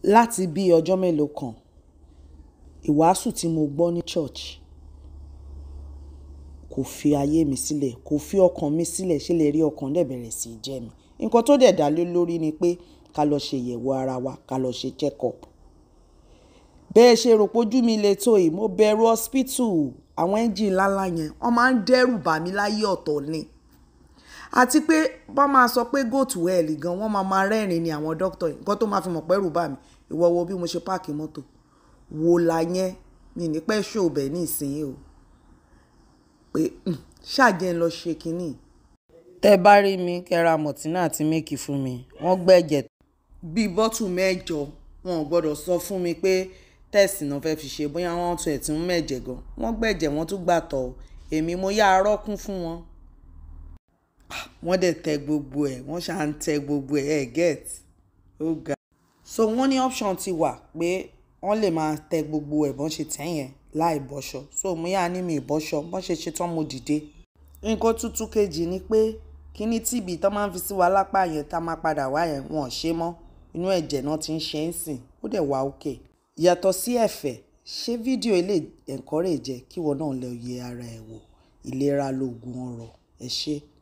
láti bí ọjọ́ mélòó kan ìwàásù tí mo gbọ́ ní church kò fi ayé mi sílẹ̀ kò fi ọkàn mi sílẹ̀ ṣe lè rí ọkàn dẹ̀ bẹ̀rẹ̀ sí í jẹ́ mi nǹkan tó dẹ̀ dá lé lórí ni pé ká lọ ṣe ìyẹ̀wò ara wa ká lọ ṣe check up bẹ́ẹ̀ ṣe rò pójú mi le tó yìí mo bẹ̀rù hospital àwọn ẹ́ńjìn ńláńlá yẹn wọ́n máa ń dẹ́rù bà mí láyé ọ̀tọ̀ ni àti pé bá máa sọ pé go to hell gan wọ́n máa máa rẹ́rìn ni àwọn dókítà yìí nǹkan tó máa fi mọ̀ pẹ́rù bà mí ìwọ wo bí mo ṣe páàkì mọ́tò wò la yẹn mi ní pẹ́ ṣó bẹ̀ ní ìsinyìí o pé ṣáàjẹ́ ń lọ ṣe kínní. tẹ́ bá rí mi kẹ́ra mọ̀tínà àti méèkì fún mi wọ́n gbẹ̀jẹ̀ bíi bọ́tù mẹ́jọ wọn ò gbọ́dọ̀ sọ fún mi pé tẹ́ẹ̀sì náà fẹ́ẹ́ fi ṣe bóyá wọ́n tún ẹ̀ tí ń mẹ̀jẹ̀ gan wọ́n gbẹ̀jẹ̀ wọ́n tún gbà tọ̀ èmi mo yá arọ́ kún fún wọn. wọ́n dẹ̀ tẹ gbogbo ẹ̀ wọ́n ṣáà ń tẹ gbogbo ẹ̀ ẹ̀ get ó ga. so wọ́n ní option ti wà pé wọ́n lè máa tẹ gbogbo ẹ̀ bọ́n ṣe tẹ̀ yẹn láì bọ́ṣọ so mo yá ní mi ìbọ́ṣọ bọ́n ṣe ṣe tán mo dìde. nǹkan tuntun kejì ni pé kíní tíbi tó máa ń fi sí wa lápá yẹn tá máa padà wá yẹn wọn ò ṣe mọ́ inú ẹ̀jẹ̀ náà ti ń ṣe é sìn ó dẹ̀ wá òkè yàtọ̀ sí ẹ̀fẹ̀ ṣé fídíò ilé encourage kí wọn náà lè yẹ ara ẹ̀ wò ìlera lóògùn ọrọ̀ ẹ ṣé.